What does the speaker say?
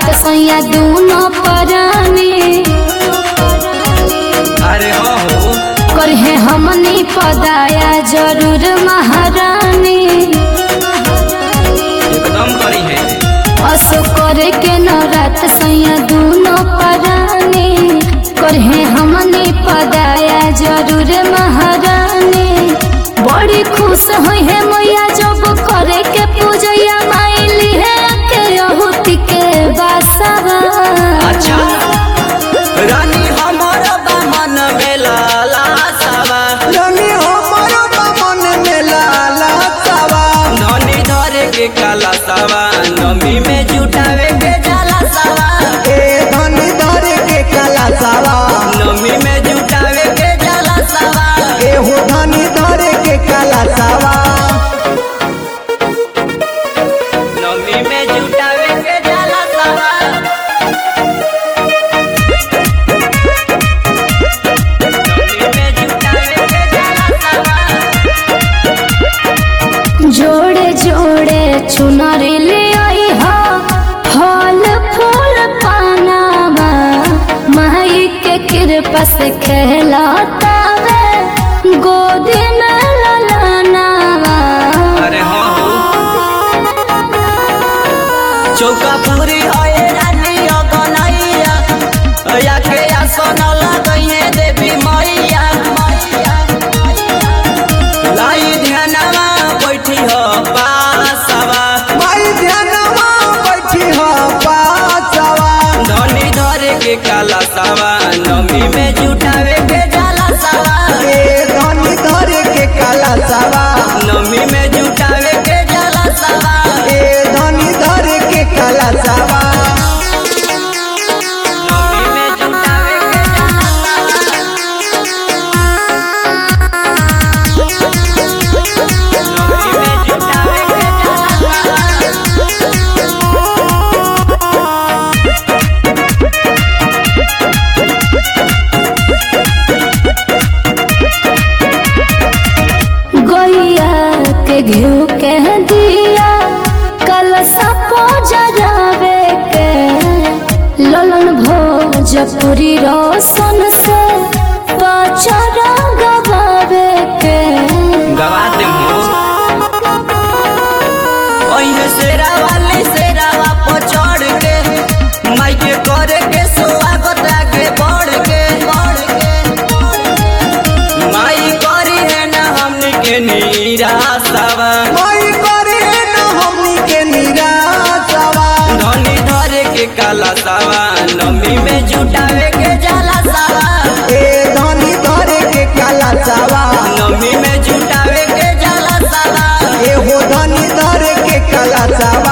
सैया दूनो परानी अरे हो हो करहे हमनी पदाया जरूर महारानी एकदम करी है असो करे के नवरात सैया दूनो परानी करहे हमनी पदाया जरूर महारानी बड़ी खुश होई है मैया जब करे के पूजैया माइली है के अहुति के बासवा अच्छा रानी हमर बा मन में लाला सावा रानी हमरो मन में लाला सावा ननी धरे के काला सावा नमी में जुटावे के जाला सावा ए धनी धरे के काला सावा नमी में जुटावे के जाला सावा ए हो धनी धरे के काला सावा नमी में जुटावे के जाला सावा नमी में जुटावे के जाला सावा जोड़े जोड़े चुनरी ले आई हो फल फूल पानावा माई के कृपा से कहलातावे गोदी में ललनावा अरे हाँ हो चौका पूरी होए रानी अगनैया या के आसन लगइए देवी मैया लाई ध्यानवा बैठी हो पासवा माई ध्यानवा बैठी हो पासवा धनी धरे के काला सावा नमी में जुटावे के जाला सावा ए धनी धरे के काला सावा नमी में जुटावे के जाला सावा ए धनी धरे के काला सावा नमी में जुटावे के जाला नमी में जुटावे के जाला गैया के घिउ के दिया कलसा जरावे के ललन भोजपुरी रोशन से पचरा गवावे के गवा दे ओहे शेरा वाली शेरावा पर चढ़ के माई के करे के स्वागत आगे बढ़ के बढ़ के माई करी है ना हमनी के निराशावा माई करे न हमनी के निराशावा धनी धरे के काला सावा नमी में जुटावे के जाला सावा ए धनी धरे के काला सावा नमी में जुटावे के जाला सावा ए हो धनी धरे के काला सावा